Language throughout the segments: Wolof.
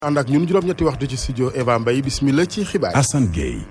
ànd ak ñun juróom-ñetti waxtu ci studio Eva Mbaye bismillah ci xibaar Assane Gueye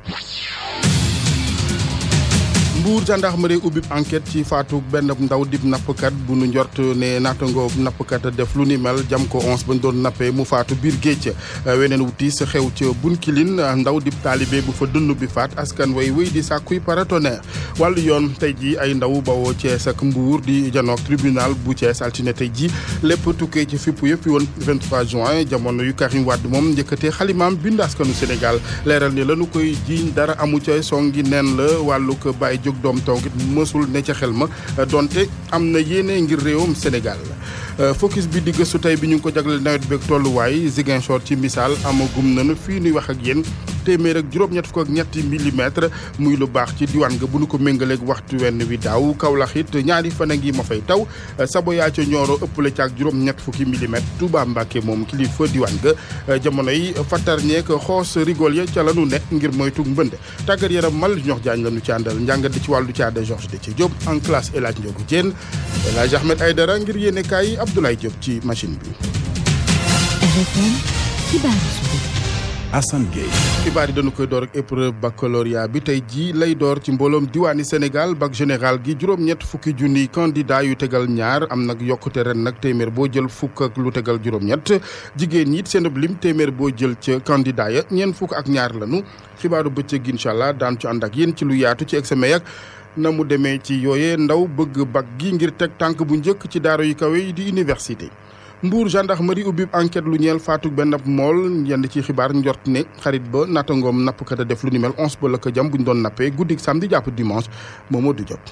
Mbuur gendarmerie ubbi enquête ci faatu benn ndaw dib nappkat bu nu njort ne naatangoo nappkat def lu ni mel jam ko onze bañ doon nappee mu faatu biir géej weneen wuti sa xew ca bunkilin ndaw dib taalibe bu fa dund bi faat askan way wéy di sàkkuy paratonnerre wàllu yoon tey ji ay ndaw bawoo Thiès ak Mbuur di janook tribunal bu Thiès altine tey ji lépp tukkee ci fipp yëpp woon 23 juin jamono yu Karim Wade moom njëkkatee xalimaam bind askanu Sénégal leeral ni lañu koy jiiñ dara amu ca songi neen la wàllu ko bàyyi jóg doom taw it mësul ne ca xel ma donte am na yéene ngir réewum Sénégal focus bi di gëstu tey bi ñu ngi ko jagleel nawet beeg tolluwaay Ziguinchor ci misaal amagum nañu fii nuy wax ak yéen téeméer ak juróom-ñett fukk ak ñetti millimètre muy lu baax ci diwaan nga bu nu ko méngaleeg waxtu wenn wi daaw Kaolack it ñaari fan a ngi ma fay taw Saboya ca Nioro ëppale ca ak juróom-ñett fukki millimètre Touba Mbacké moom kilifa diwaan nga jamono yi fattar ñeek xoos rigol ya ca la nu ne ngir moytu mbënd tàggat yaram mal ñox jaañ la nu ci àndal njàngat di ci wàllu caada Georges Déthié Diop en classe El Hadj Ndiogou Diène El Hadj Ahmed Aïdara ngir yéene kaay Abdoulaye Diop ci machine bi. RFM xibaar Assane Gueye xibaar yi dañu koy door ak épreuve baccalauréat bi tey jii lay door ci mbooloom diwaani Sénégal bac général gi juróom-ñett fukki junniy candidat yu tegal ñaar am nag yokkute ren nag téeméer boo jël fukk ak lu tegal juróom-ñett jigéen ñi it seen lim téeméer boo jël ca candidat ya ñeent fukk ak ñaar lanu xibaaru bëccëg incha allah daan ci ànd ak yéen ci lu yaatu ci examen yak na mu demee ci yooyee ndaw bëgg bac gi ngir teg tànk bu njëkk ci daara yu kawe yi di université. Mbour gendarmerie ubbi enquête lu ñeel faatu benn mool yenn ci xibaar njort ne xarit ba nattangoom nappkat a def lu ni mel onze ba la ko jam bu ñu doon nappee guddik samedi jàpp dimanche Momadou Diop.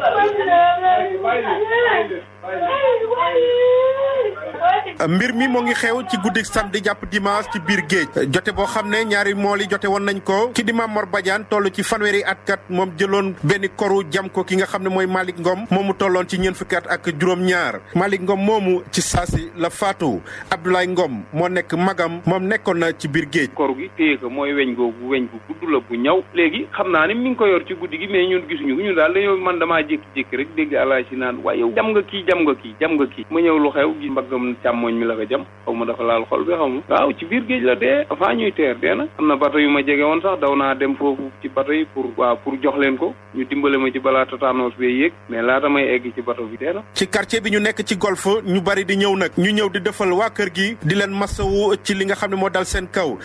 mbir mi moo ngi xew ci guddik samedi jàpp dimanche ci biir géej jote boo xam ne ñaari mool yi jote woon nañ ko ki di Mamor Badiane toll ci fanweeri at kat moom jëloon benn koru jam ko ki nga xam ne mooy Malick Ngom moomu tolloon ci ñeent fukki at ak juróom-ñaar Malick Ngom moomu ci saasi la faatu Abdoulaye Ngom moo nekk magam moom nekkoon na ci biir géej. koru gi téye ko mooy weñ googu weñ bu gudd la bu ñaw léegi xam naa ne mi ngi ko yor ci guddi gi mais ñun gisuñu ko ñun daal dañoo man damaa jékki-jékki rek dégg alaay si naan waaye yow jam nga kii jam nga kii jam nga kii ma ñëw lu xew gi mbaggam càmmoñ mi la ko jam xaw ma dafa laal xol bi xaw ma waaw ci biir géej la dee avant ñuy teer dee na am na bato yu ma jege woon sax daw naa dem foofu ci bato yi pour waaw pour jox leen ko ñu dimbale ma ci balaa tataanoos bee yéeg mais laata may egg ci bato bi dee na ci quartier bi ñu nekk ci golf ñu bari di ñëw nag ñu ñëw di defal waa kër gi di leen masawu ci li nga xam ne moo dal seen kaw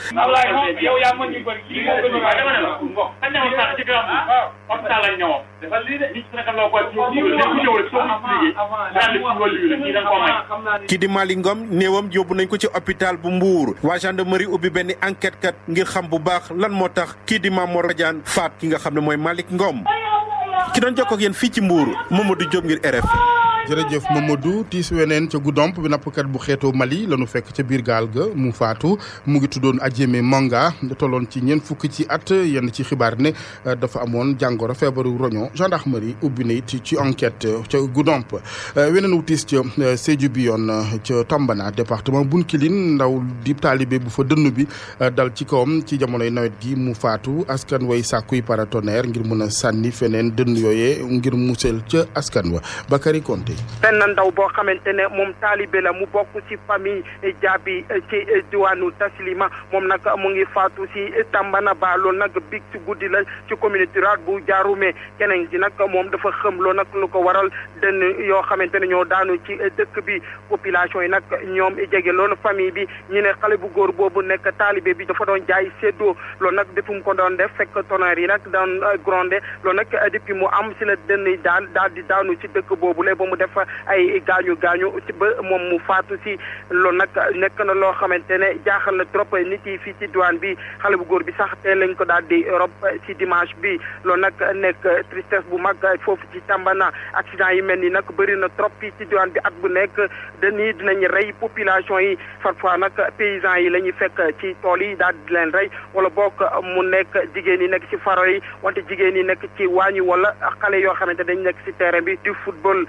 kii di Mali Ngom néewam yóbbu nañ ko ci hôpital bu Mbour waa gendarmerie ubbi benn enquête kat ngir xam bu baax lan moo tax kii di Mamor Badiane faat ki nga xam ne mooy Malick Ngom ki doon jokkoo ak yéen fii ci Mbour Mamadou Diop ngir RFI jërëjëf Mamadou tiis weneen ca Goudomp bi nappkat bu xeetoo Mali la ñu fekk ca biir gaal ga mu faatu mu ngi tuddoon Adjemé Manga tolloon ci ñeent fukki ci at yenn ci xibaar ne dafa amoon jàngoro feebaru roño gendarmerie ubbi na it ci enquête ca Goudomp weneen wu tiis ca Sédhiou bi yoon ca Tambana département Bounkiling ndaw di taalibe bu fa dënn bi dal ci kawam ci jamonoy nawet gi mu faatu askan way sàkkuy paratonnerre ngir mën a sànni feneen dënn yooyee ngir musal ca askan wa Bakary Konté benn ndaw boo xamante ne moom taalibe la mu bokk ci famille jaabi ci diwaanu taslima moom nag mu ngi faatu ci Tambana ba loolu nag big ci guddi la ci communauté rurale bu Jaarume keneen ci nag moom dafa xëm loo nag lu ko waral dënn yoo xamante ne ñoo daanu ci dëkk bi population yi nag ñoom jege loolu famille bi ñu ne xale bu góor boobu nekk taalibe bi dafa doon jaay séddoo loolu nag depuis mu ko doon def fekk tonnerre yi nag daan grondé loolu nag depuis mu am ci la dënn yi daal daal di daanu ci dëkk boobu la ba mu def ay gaañu gaañu ba moom mu faatu si loolu nag nekk na loo xamante ne jaaxal na trop nit yi fii ci diwaan bi xale bu góor bi sax tey lañ ko daal di rob ci dimanche bi loolu nag nekk tristesse bu mag foofu ci Tambana accident yi mel ni nag bëri na trop fii ci diwaan bi at bu nekk dañuy dinañ rey population yi parfois nag paysans yi la ñuy fekk ci tool yi daal di leen rey wala bokk mu nekk jigéen yi nekk ci faro yi wante jigéen yi nekk ci waañi wala xale yoo xamante dañ nekk ci terrain bi di football loolu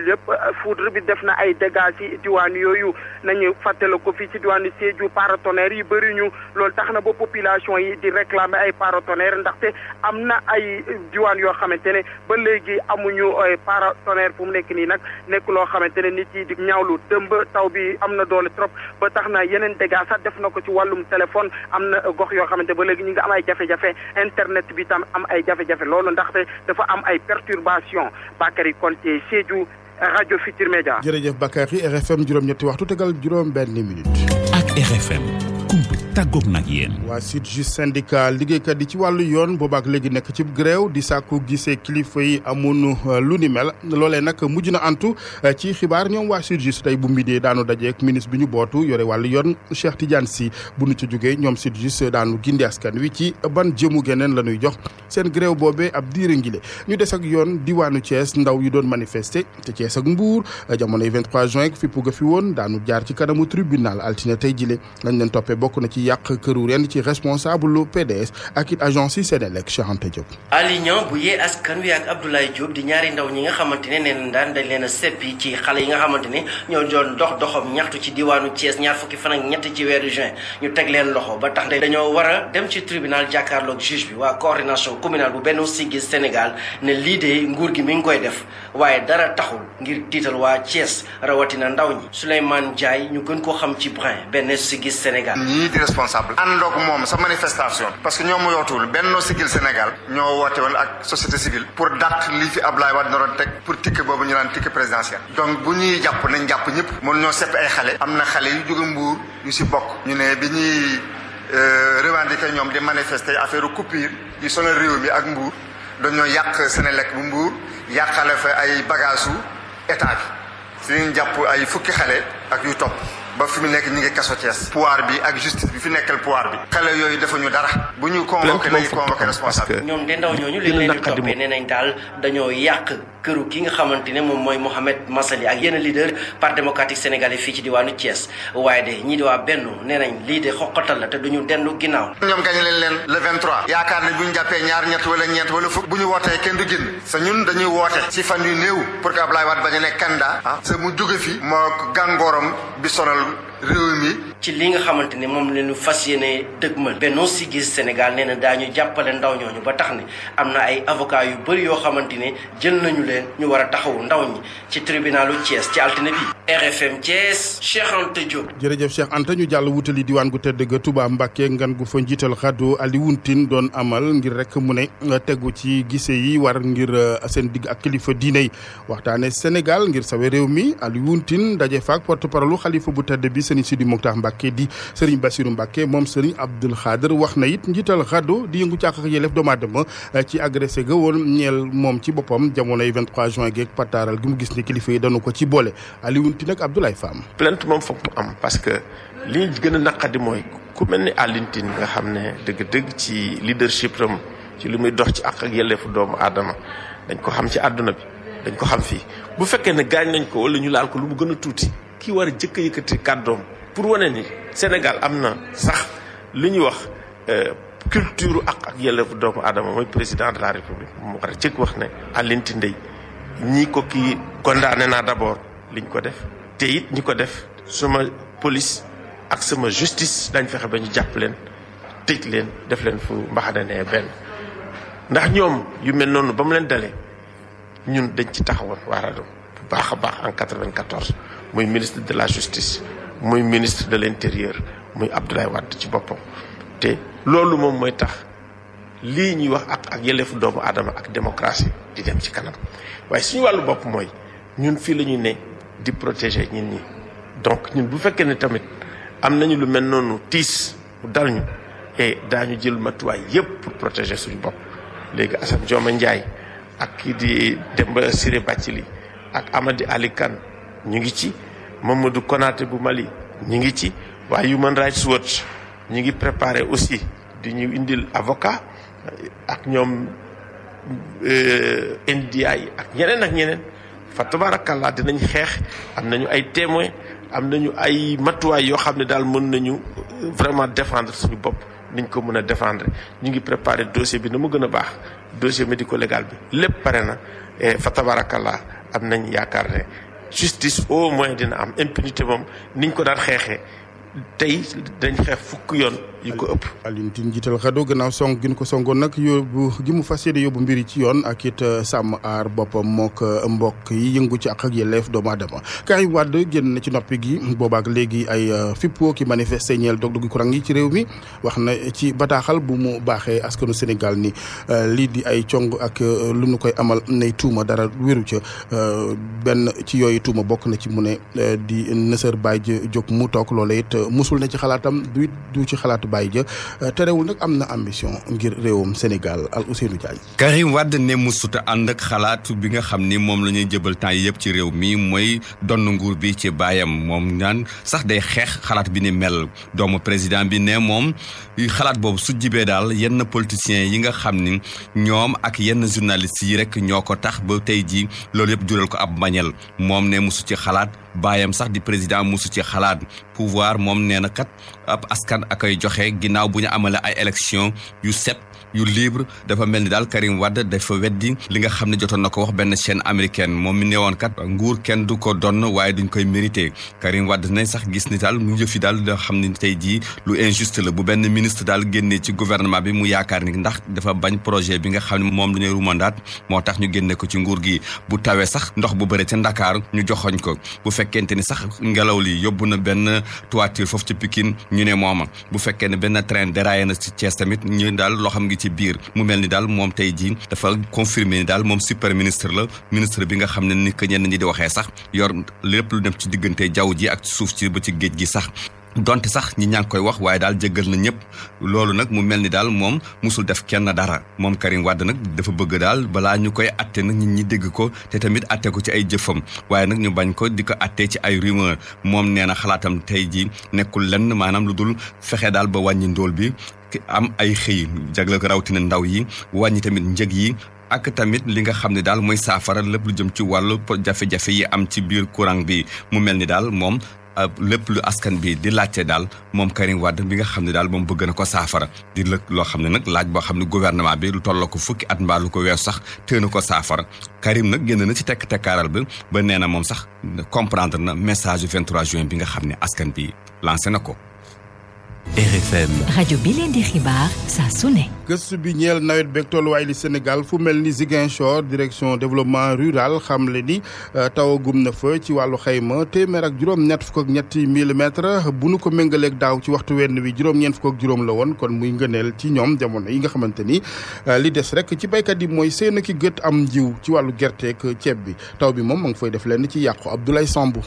yëpp foudre bi def na ay dégâts ci diwaan yooyu nañu fàttale ko fii ci diwaanu Sédhiou paratonnerre yi bëri ñu loolu tax na ba population yi di réclamer ay paratonnerre ndaxte am na ay diwaan yoo xamante ne ba léegi amuñu paratonnerre fu mu nekk nii nag nekk loo xamante ne nit yi di ñaawlu dëmb taw bi am na doole trop ba tax na yeneen dégâts sax def na ko ci wàllum téléphone am na gox yoo xamante ba léegi ñu ngi am ay jafe-jafe internet bi tam am ay jafe-jafe loolu ndaxte dafa am ay perturbation Bakary Konté Sédhiou rajo Futur Média. jërëjëf Bakary RFM juróom-ñetti waxtu tegal juróom-benn minute. ak RFM kumpa tàggoog nag yéen. waa SYTJUST syndicat liggéeykat yi ci wàllu yoon boobaak léegi nekk ci grève di sàkku gisee kilifa yi amun lu ni mel loolee nag mujj na antu ci xibaar ñoom waa SYTJUST tey bu midee daanu dajeek ministre bi ñu bootu yore wàllu yoon Cheikh Tidiane Sy bu nu ci jógee ñoom SYTJUST daanu gindi askan wi ci ban jëmu geneen la ñuy jox seen grève boobee ab diire ngile ñu des ak yoon diwaanu Thiès ndaw yi doon manifester te Thiès ak Mbour jamonoy 23 juin fippu ga fi woon daanu jaar ci kanamu tribunal altine tey jile lañ leen toppee bokk na ci yàq këru ren ci responsable lu PDS ak it agence yi Sénélec Cheikh Anta Diop. Alignan bu yee askan wi ak Abdoulaye Diop di ñaari ndaw ñi nga xamante ne neen daan dañ leen a seppi ci xale yi nga xamante ne ñoo doon dox doxam ñaxtu ci diwaanu Thiès ñaar fukki fan ak ñett ci weeru juin ñu teg leen loxo ba tax ne dañoo war a dem ci tribunal jàkkaarloog juge bi waa coordination communale bu Benno Siggil Sénégal ne lii de nguur gi mi ngi koy def waaye dara taxul ngir tiital waa Thiès rawatina ndaw ñi Souleymane Ndiaye ñu gën koo xam ci Brin Benno Siggil Sénégal. ñii di responsable àndoog moom sa manifestation parce que ñoom yootul Benno Siggil Sénégal ñoo woote woon ak société civile pour dàq lii fi Ablaye Wade naroon teg pour ticket boobu ñu naan ticket présidentiel donc bu ñuy jàpp nañ jàpp ñëpp mën ñoo sepp ay xale am na xale yu jóge Mbuur yu si bokk ñu ne bi ñuy revendiquer ñoom di manifester affaire coupure yi sonal réew mi ak Mbuur dañoo yàq Sénélec bu Mbuur yàqale fa ay bagage su état bi si ñu jàpp ay fukki xale ak yu topp ba fi mu nekk ñu ngi kaso Thiès pouvoir bi ak justice bi fi nekkal pouvoir bi xale yooyu defuñu dara bu ñu convoqué nañu convoqué responsable ñoom de ndaw ñooñu li leen di toppee nee nañ daal dañoo yàq këru ki nga xamante ne moom mooy Mohamed Massaly ak yenn leader parti démocratique sénégalais fii ci diwaanu Thiès waaye de ñii di waa Benno nee nañ lii de xoqatal la te duñu dendu ginnaaw ñoom gañe leen leen le 23 yaakaar ne bu ñu jàppee ñaar ñett wala ñeent wala fukk bu ñu wootee kenn du génn sa ñun dañuy woote ci fan yu néew pour que Ablaye Wade bañ a nekk candidat ah sa mu jóge fi moo gàngooram bi sonal réew mi ci li nga xamante ne moom la ñu fas yéene dëgmal Benno Siggil Sénégal nee na daañu jàppale ndaw ñooñu ba tax ne am na ay avocat yu bëri yoo xamante ne jël nañu leen ñu war a taxawu ndaw ñi ci tribunalu Thiès ci altine bi RFM Thiès Cheikh Anta Diop. jërëjëf Cheikh Anta ñu jàll wutali diwaan gu tëdd ga Touba Mbacké ngan gu fa njiital xaddu Alioune Tine doon amal ngir rek mu ne tegu ci gise yi war ngir seen digg ak kilifa diine yi waxtaane Sénégal ngir sawe réew mi Alioune Tine daje faak porte parole xalifa bu tëdd bi Serigne Sidi Mokhtar Mbacké di Serigne Bassirou Mbacké moom Serigne Abdoul Khader wax na it njiital xaddu di yëngu càq ak yelleef doomu aadama ci agressé ga woon ñeel moom ci boppam jamonoy 23 juin geeg pataaral gi mu gis ni kilifa yi dañu ko ci boole Alioune Tine ak Abdoulaye Fam plainte moom foog mu am parce que li ñu gën a naqadi mooy ku mel ni Alioune Tine nga xam ne dëgg-dëgg ci leadership am ci li muy dox ci àq ak yelleefu doomu aadama dañ ko xam ci àdduna bi dañ ko xam fii bu fekkee ne gaañ nañ ko wala ñu laal ko lu mu gën a tuuti kii war a jëkk a yëkkati kàddoom pour wane ni Sénégal am na sax li ñuy wax culture ak ak yelleefu doomu aadama mooy président de la république mu war a jëkk wax ne Alioune Tine ndey ñii ko kii condamné naa d'abord liñ ko def te it ñi ko def sama police ak sama justice dañ fexe ba ñu jàpp leen tëj leen def leen fu mbaxane ne benn ndax ñoom yu mel noonu ba mu leen dalee ñun dañ ci taxawoon waarado bu baax a baax en 94 muy ministre de la justice muy ministre de l'intérieur muy Abdoulaye Wade ci boppam te loolu moom mooy tax lii ñuy wax ak ak yelleefu doomu aadama ak démocratie di dem ci kanam waaye suñu wàllu bopp mooy ñun fii la ñu ne di protéger ñin ñi donc ñun bu fekkee ne tamit am nañu lu mel noonu tiis mu dal ñu et daañu jël matuwaay yépp pour protéger suñu bopp léegi Assane Dioma Ndiaye ak kii di Demba Ciré Bathily ak Amady Ali Kane ñu ngi ci Mamadou Konaté bu Mali ñu ngi ci waaye Human Rights Watch ñu ngi préparé aussi di ñu indil avocat ak ñoom NDI ak ñeneen ak ñeneen fa tabarakallah dinañ xeex am nañu ay témoins am nañu ay matuwaay yoo xam ne daal mën nañu vraiment défendre suñu bopp niñ ko mën a défendre ñu ngi préparer dossier bi na mu gën a baax dossier médico légal bi lépp pare na fa tabarakallah am nañ yaakaar ne justice au moins dina am impunité moom niñ ko daan xeexee tey dañ xeex fukk yoon yu ko ëpp. Alioune Tine jiital xado gannaaw song gi ñu ko songoon nag yóbbu gi mu fas yéene yóbbu mbiri ci yoon ak it sàmm aar boppam mook mbokk yi yëngu ci ak ak yelleef doomu aadama Karim Wade génn na ci noppi gi boobaak léegi ay fippo ki manifesté ñeel dog-dogi courant yi ci réew mi wax na ci bataaxal bu mu baaxee askanu Sénégal ni lii di ay cong ak lu nu koy amal nay tuuma dara wéru ca benn ci yooyu tuuma bokk na ci mu ne di nësër bàyyi jóg mu toog loola it musul na ci xalaatam du du ci xalaatu bàyyi ja terewul nag am na ambition ngir réewum Sénégal al Ousseynou Diagne Karim Wade ne musuta ànd ak xalaat bi nga xam ni moom la ñuy jëbal temps yi yëpp ci réew mi mooy donn nguur bi ci baayam moom naan sax day xeex xalaat bi ni mel doomu président bi ne moom xalaat boobu su jibee daal yenn politiciens yi nga xam ni ñoom ak yenn journalistes yi rek ñoo ko tax ba tey jii loolu yëpp jural ko ab mañel moom ne musu ci xalaat baayam sax di président musu ci xalaat pouvoir moom nee na kat ab askan ak ay joxe ginnaaw bu ñu amale ay élection yu set yu libre dafa mel ni daal Karim Wade dafa weddi li nga xam ne jotoon na ko wax benn chaîne américaine moom mi newoon kat nguur kenn du ko donn waaye duñ koy mérité Karim Wade nañ sax gis ni daal mu jëfi daal da xam ne tey jii lu injuste la bu benn ministre daal génnee ci gouvernement bi mu yaakaar ni ndax dafa bañ projet bi nga xam ne moom la ñuy rumandaat moo tax ñu génne ko ci nguur gi bu tawee sax ndox bu bëre ca Ndakaar ñu joxoñ ko bu fekkente ni sax ngelaw li yóbbu na benn toiture foofu ci Pikine ñu ne mooma bu fekkee ne benn train déraillé na ci Thiès tamit ñu daal loo xam ngi ci biir mu mel ni daal moom tey jii dafa confirmer ni daal moom super ministre la ministre bi nga xam ne ni que ñenn ñi di waxee sax yor lépp lu dem ci diggante jaww ji ak suuf ci ba ci géej gi sax donte sax ñi ñaa ngi koy wax waaye daal jéggal na ñëpp loolu nag mu mel ni daal moom musul def kenn dara moom Karim Wade nag dafa bëgg daal balaa ñu koy atte nag nit ñi dégg ko te tamit atte ko ci ay jëfam waaye nag ñu bañ ko di ko attee ci ay rumeur moom nee na xalaatam tey ji nekkul lenn maanaam lu dul fexe daal ba wàññi ndóol bi am ay xëy jagle ko rawatina ndaw yi wàññi tamit njëg yi ak tamit li nga xam ne daal mooy saafara lépp lu jëm ci wàllu jafe-jafe yi am ci biir courant bi mu mel ni daal moom lépp lu askan bi di laajte daal moom Karim Wade bi nga xam ne daal moom bëgg na ko saafara di lëkk loo xam ne nag laaj boo xam ne gouvernement bi lu tolloo ko fukki at mbaa lu ko weesu sax tee na ko saafara Karim nag génn na ci tekk tekkaaral bi ba nee na moom sax comprendre na message yu 23 juin bi nga xam ne askan bi lancé na ko. RFM. rajo bi leen di xibaar saa su ne. gëstu bi ñeel nawet beeg tolluwaay li Sénégal fu mel ni Ziguinchor direction développement rural xamle ni tawagum na fa ci wàllu xayma téeméer ak juróom-ñett fukk ak ñetti millimètres bu nu ko méngaleeg daaw ci waxtu wenn wi juróom-ñeent fukk ak juróom la woon kon muy ngëneel ci ñoom jamono yi nga xamante ni li des rek ci béykat yi mooy seen ki gët am njiw ci wàllu gerteeg ceeb bi taw bi moom ma ngi fay def lenn ci yàqu Abdoulaye Sambou.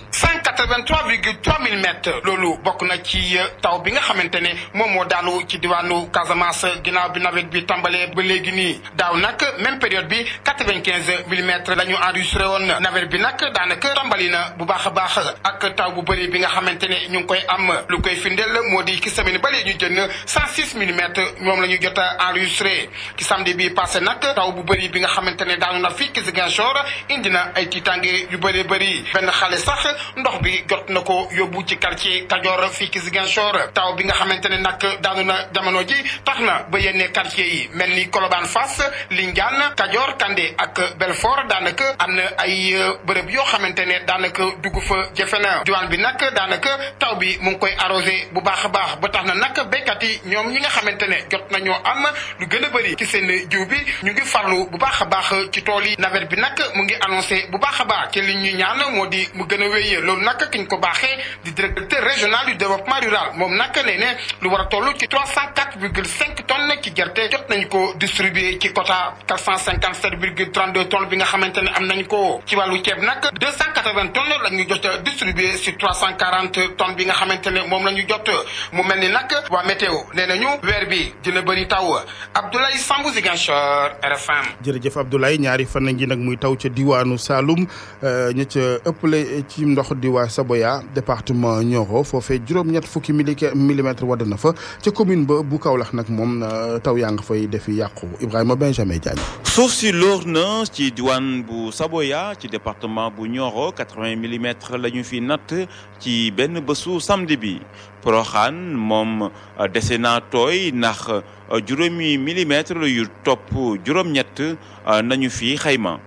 183,3 millimètres loolu bokk na ci taw bi nga xamante ne moom moo daanu ci diwaanu Casamance ginnaaw bi nawet bi tàmbalee ba léegi nii daaw nag même période bi 95 millimètres la ñu enregistré woon nawet bi nag daanaka tàmbali na bu baax a baax ak taw bu bëri bi nga xamante ne ñu ngi koy am lu koy firndeel moo di ki semaine ba léegi ñu jënd 106 millimètres moom la ñu jot a enregistré ki samedi bi passé nag taw bu bëri bi nga xamante ne daanu na fii ki Ziguinchor indi na ay tiitange yu bëree bëri benn xale sax ndox bi jot na ko yóbbu ci quartier Kajoor fii ki Ziguinchor taw bi nga xamante ne nag daanu na jamono ji tax na ba yenn quartier yi mel ni Colobane Fass Lindiane Kajoor Kandé ak Belfort daanaka am na ay bërëb yoo xamante ne daanaka dugg fa jafe na diwaan bi nag daanaka taw bi mu ngi koy arrosé bu baax a baax ba tax na nag béykat yi ñoom ñi nga xamante ne jot nañoo am lu gën a bëri ci seen jiw bi ñu ngi farlu bu baax a baax ci tool yi nawet bi nag mu ngi annoncé bu baax a baax ci li ñu ñaan moo di mu gën a wéyee loolu nag kiñ ko baaxee di directeur régional du développement rural moom nag nee ne lu war a toll ci 304 virgule 5 tonnes ci gerte jot nañu ko distribué ci quota 457 virgule 32 tonnes bi nga xamante ne am nañ ko ci wàllu ceeb nag 280 tonnes la ñu jot a distribué si 340 tonnes bi nga xamante ne moom la ñu jot mu mel ni nag waa météo nee nañu weer bi dina bëri taw Abdoulaye Sambou Ziguinchor RFM. jërëjëf Abdoulaye ñaari fan ngi nag muy taw ca diwaanu Saloum ña ca ëppale ci ndox di waa Saboya département Nioro foofee juróom-ñett fukki millimètres wadd na fa ca commune ba bu Kaolack nag moom taw yaa nga fay defi yàqu Ibrahima Benjamin Diagne. suuf si lóor na ci diwaan bu Saboya ci département bu Nioro 80 millimètres la ñu fi natt ci benn bésu samedi bi Porokhane moom dese naa tooy ndax juróomi millimètres yu topp juróom-ñett nañu fi xayma.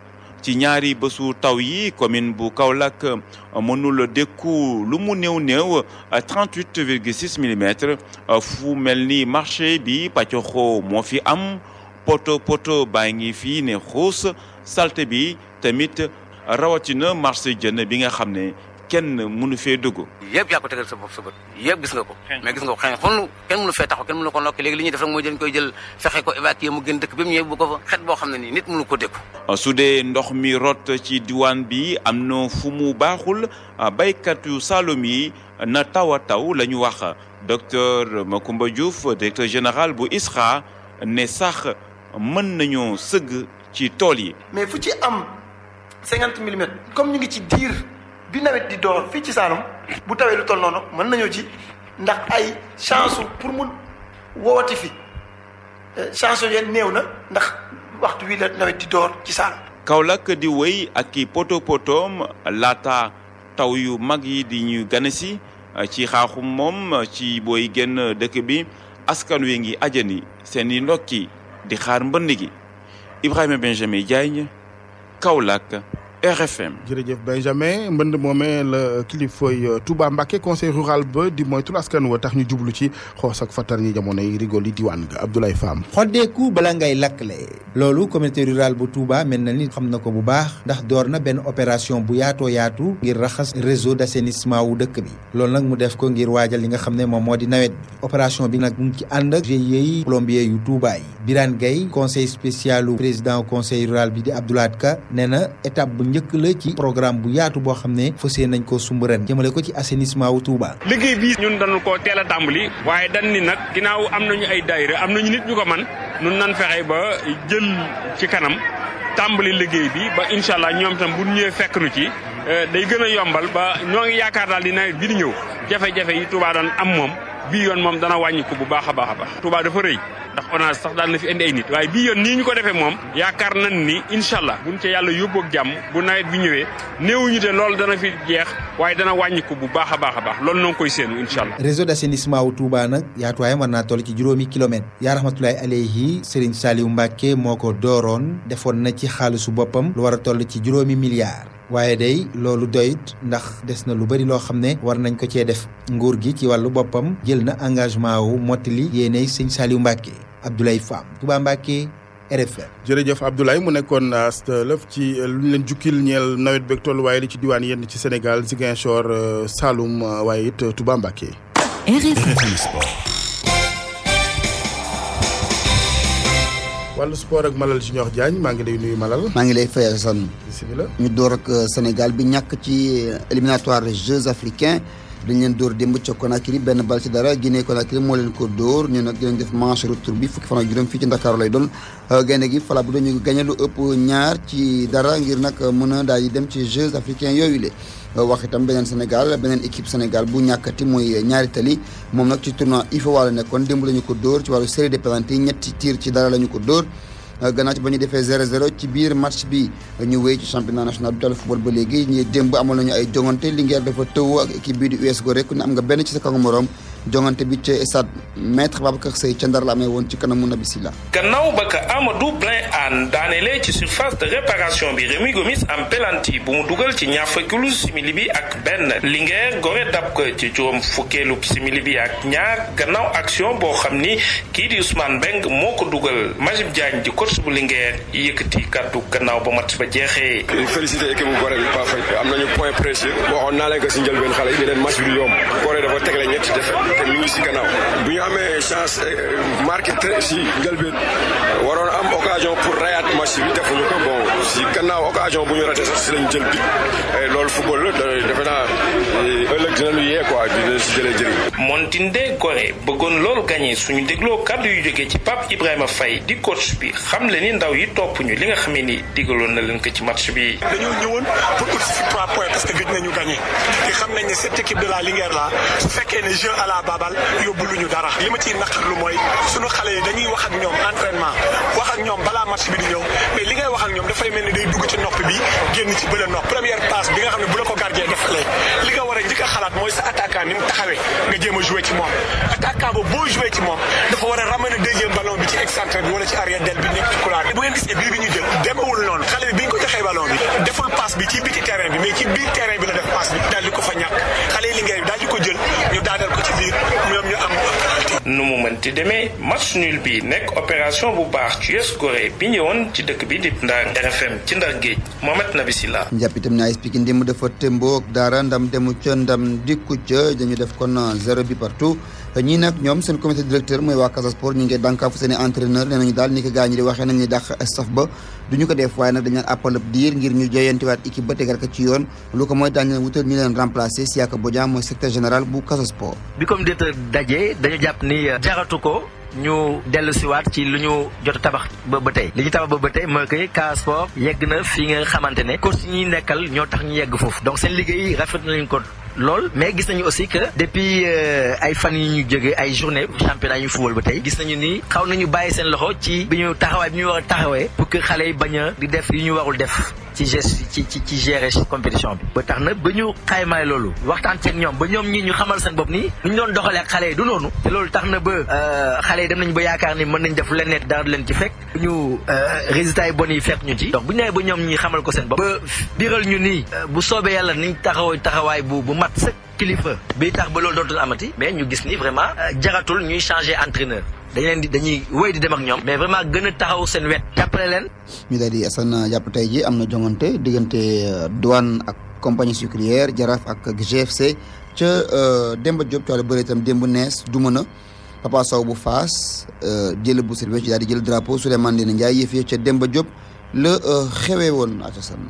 ci ñaari bésu taw yi commune bu Kaolack mënul dékku lu mu néew néew 38 virgule 6 millimètres fu mel ni marché bi pàccoxoo moo fi am poto poto baa ngi fii ne xuus salte bi tamit rawatina marché jën bi nga xam ne kenn mënu fee dugg. yëpp yaa ko tegal sa bopp sa bët yëpp gis nga ko mais gis nga ko xëy na xonlu kenn mënu fee taxaw kenn mënu ko nokki léegi li ñuy def rek mooy dañ koy jël fexe ko évacuer mu gën dëkk bi mu ñëwee bu ko fa xet boo xam ne nii nit mënu ko dékku su dee ndox mi rot ci diwaan bi am na fu mu baaxul baykat yu Saloum yi na taw a taw la ñu wax docteur Macoumba Diouf directeur général bu ISRA ne sax mën nañoo sëgg ci tool yi. mais fu ci am cinquante millimètres comme ñu ngi ci diir bi nawet di door fii ci Saloum bu tawee lu toll noonu mën nañoo ci ndax ay chance pour mu woowati fi chance yooyu néew na ndax waxtu wi la nawet di door ci Saloum. Kaolack di wéy ak i poto potoom laata taw yu mag yi di ñu gane si ci xaaxum moom ci booy génn dëkk bi askan wi ngi ajani seen i ndokki di xaar mbënd gi Ibrahima Benjamin Diagne Kaolack RFM. jërëjëf Benjamin mbënd moomee la kilifay Touba Mbacké conseil rural ba di moytul askan wa tax ñu jublu ci xoos ak fattar ñi jamonoy rigol yi diwaan ga Abdoulaye Fam. xoddeeku bala ngay lakkle loolu communauté rurale bu Touba mel na ni xam na ko bu baax ndax door na benn opération bu yaatoo yaatu ngir raxas réseau d'assainissement wu dëkk bi loolu nag mu def ko ngir waajal li nga xam ne moom moo di nawet bi opération bi nag mu ngi ci ànd ak GIE yi plombier yu Touba yi Birane Gueye conseil spécial u président conseil rural bi di Abdoulaye Ka nee na étape bu njëkk la ci programme bu yaatu boo xam ne fas yéene nañ koo sumb ren jëmale ko ci assainissement wu Touba. liggéey bii ñun dañu koo teel a tàmbali waaye dañ ni nag ginnaaw am nañu ay daayira am nañu nit ñu ko man nun nan fexe ba jël ci kanam tàmbali liggéey bi ba incha allah ñoom tam bu ñëwee fekk nu ci day gën a yombal ba ñoo ngi yaakaar daal di nawet bi di ñëw jafe-jafe yi Touba doon am moom bii yoon moom dana wàññi ko bu baax a baax a baax Touba dafa rëy ndax ONAS sax daan na fi indi ay nit waaye bii yoon nii ñu ko defee moom yaakaar nañ ni incha allah buñ ca yàlla yóbbu ak jàmm bu nawet bi ñëwee néewuñu te loolu dana fi jeex waaye dana wàññi ko bu baax a baax a baax loolu noo ngi koy séenu incha allah. réseau d'assainissement wu Touba nag yaatuwaayam war naa toll ci juróomi kilomètres yaa rahmatulahi alayhi Serigne Saliou Mbacké moo ko dooroon defoon na ci xaalisu boppam lu war a toll ci juróomi milliards. waaye day loolu doyit ndax des na lu bari loo xam ne war nañ ko cee def nguur gi ci wàllu boppam jël na engagement wu mottali yéenay sëñ Saliou Mbacké Abdoulaye Fam Touba Mbacké RFM. jërëjëf Abdoulaye mu nekkoon lëf ci lu ñu leen jukkil ñeel nawet beeg tolluwaay li ci diwaan yenn ci Sénégal Ziguinchor Saloum waaye it Touba Mbacké. RFM Sport. wàllu sport ak Malal Junior Diagne maa ngi lay nuyu Malal. maa ngi lay fay Assane. bisimilah. ñu door ak Sénégal bi ñàkk ci éliminatoire Jeux africains dañ leen dóor démb ca Conakry benn bal ci dara Guinée Conakry moo leen ko dóor ñu nag dinañ def manche retour bi fukki fan ak juróom fii ci Ndakaaru lay doon gaynde gi fala bu dañu gagné lu ëpp ñaar ci dara ngir nag mën a daal di dem ci Jeux africains yooyu le wax itam beneen Sénégal beneen équipe Sénégal bu ñàkkati muy ñaari tali moom nag ci tournoi IFOA la nekkoon démb la ñu ko dóor ci wàllu série de penalty ñetti tir ci dara la ñu ko dóor gannaaw ci ba ñu defee 0-0 ci biir match bi ñu wéy ci championnat national du football ba léegi ñi démb amoon nañu ay jongante Linguère dafa tëw ak équipe bii di US Gorée ku ne am nga benn ci sa kangu morom jongante bi ca stade maître Babacar Seye ca Ndar la amee woon ci kanamu Nabi Silla gannaaw ba ka Amadou Blin Anne daanelee ci surface de réparation bi Rémi Gomis am pelanti bu mu dugal ci ñaar fukkeelu simili bi ak benn Linguère Gorée dab ko ci juróom fukkeelu simili bi ak ñaar gannaaw action boo xam ni kii di Ousmane Mbeng moo ko dugal Majib Diagne di coach bu Linguère yëkkati kaddu gannaaw ba match ba jeexee. félicité équipe bu Gorée bi pas fay am nañu point précieux waxoon naa leen ko si njëlbeen xale yi leen match bi du yomb Gorée dafa tegle ñetti défaite te mi ngi si gannaaw bu ñu amee chance marqué très si njëlbeen waroon am occasion pour rayaat match bi defuñu ko bon si gannaaw occasion bu ñu raté sax si lañ jël bi loolu football la defe naa ëllëg dinañu yee quoi dina si jëlee jëriñ. Montinde Gorée bëggoon loolu gagné suñu dégloo kàddu yu jógee ci Pape Ibrahima Faye di coach bi xam le ni ndaw yi topp ñu li nga xamee ni digaloon na leen ko ci match bi. dañoo ñëwoon pour ut si trois points parce que gëj nañu gagné te xam nañ ne cette équipe de la Linguère là su fekkee ne jeu à la babal yóbbu lu ñu dara li ma ciy naqarlu mooy sunu xale yi dañuy wax ak ñoom entraînement wax ak ñoom balaa match bi di ñëw mais li ngay wax ak ñoom dafay mel ni day dugg ci nopp bi génn ci bële nopp première passe bi nga xam ne bu la ko gardien defalee li nga war a njëkk a xalaat mooy sa attaquant ni mu taxawee nga jéem a joué ci moom attaquant ba boo joué ci moom dafa war a ramener deuxième ballon bi ci excentré bi wala ci arrière del bi nekk ci couloir bi bu ngeen gisee bii bi ñu jël demewul noonu xale bi bi ñu ko joxee ballon bi passe bi ci biti terrain bi mais ci biir terrain bi la def passe bi daal di ko fa ñàkk xale yi Linguère bi daal di ko jël ñu daaneel ko ci biir ñoom ñu am nu mu mënti demee match nul bi nekk opération bu baax ci US Gorée bi ñëwoon ci dëkk bi di Ndar RFM ci Ndar Géej Mohamed Nabi Silla njàpp itam ne AS Pikine démb dafa témboo ak dara ndam demu ca ndam dikku ca dañu def kon zéro bi partout ñii nag ñoom seen comité directeur mooy waa Casa Sport ñu ngi dànkaafu seen i entraîneur nee nañu daal ni ko gaa ñi di waxee nañ ni dàq staff ba du ñu ko def waaye nag dañ leen appal ab diir ngir ñu joyantiwaat équipe ba tegal ko ci yoon lu ko mooy daañu leen wutal ñu leen remplacer Siaka Bodian mooy secrétaire général bu Casa Sport bi comme directeur daje dañu jàpp ni jaratu ko ñu dellu siwaat ci lu ñu jot a tabax ba ba tey li ñu tabax ba ba tey mooy que Casa Sport yegg na fii nga xamante ne coach yi ñuy nekkal ñoo tax ñu yegg foofu donc seen liggéey rafet nañu ko lool mais gis nañu aussi que depuis ay fan yi ñu jógee ay journée championnat ñu football ba tey gis nañu ni xaw nañu bàyyi seen loxo ci bi ñu taxawaay bi ñu war a taxawee pour que xale yi bañ a di def yu ñu warul def ci geste ci ci ci gérer compétition bi ba tax na ba ñu xaymaay loolu waxtaan ceeg ñoom ba ñoom ñi ñu xamal seen bopp ni ñu doon doxalee ak xale yi du noonu te loolu tax na ba xale yi dem nañ ba yaakaar ni mën nañ def leen net dara du leen ci fekk ñu résultats yi bon yi fekk ñu ci donc bu ñu nee ba ñoom ñi xamal ko seen bopp ba biral ñu nii bu soobee yàlla niñ taxaw taxawaay bu bu mat sëkk kilifa bi tax ba loolu dootul amati mais ñu gis ni vraiment jaratul ñuy changer entraîneur dañ leen di dañuy wéy di dem ak ñoom mais vraiment gën a taxaw seen wet jàppale leen ñu daal di Assane jàpp tey ji am na jongante diggante douane ak compagnie sucrière jaraaf ak GFC ca Demba Diop ci wàllu bëri itam démb nees du mën a Papa Sow bu Faas jël bu service ci daal di jël drapeau Souleymane Ndéné Ndiaye yëf ca Demba Diop la xewee woon Assane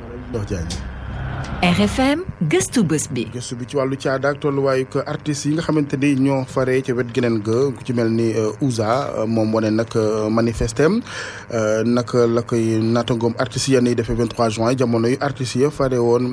RFM gëstu bés bi. gëstu bi ci wàllu caada ak tolluwaayu ko artistes yi nga xamante ni ñoo faree ca wet geneen ga ku ci mel ni Ouza moom wane nag manifestem nag la koy naatangoom artistes yenn yi defee 23 juin jamono yu artistes ya fare woon